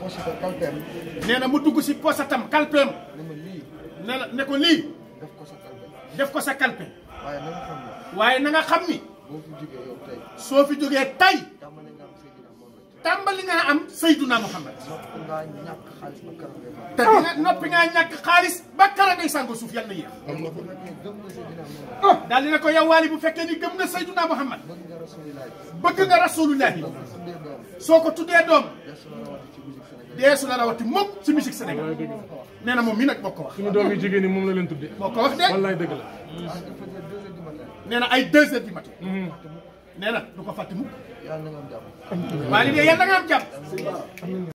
pochette kalpeem nee na mu dugg si posatam kalpeem ne ma lii ne la ne ko lii def ko sa kalpe def ko sa kalpe waaye na nga xam ne waaye na nga xam ni boo fi jógee yow tey soo fi jógee tay tàmbali nga am Seydina Mohamed tàmbali nga am Seyduna Muhammad nopp ngaa ñàkk xaalis ba kanam ngay te dina noppi ngaa ñàkk xaalis ba kara ngay sàngo suuf yàlla yéex am na ko fekkee gëm nga Seydina Mohamed daal dina ko yow waali bu fekkee ni gëm na Seyduna Muhammad bëgg nga rasulilaay bëgg nga rasulullahi boo ko tuddee doom soo ko tuddee doom desu la rawati ci musique Sénégal dee su la rawati mukk ci musique Sénégal nee na moom mii nag moo ko wax suñu doom yi jigéen ñi moom la leen tudde moo ko wax de wallaay dëgg la ah il faisait deux heures du matin nee na ay deux heures du matin nee na du ko fàtte mukk yàlla na nga am jàmm waaye li de yàlla nga am jàmm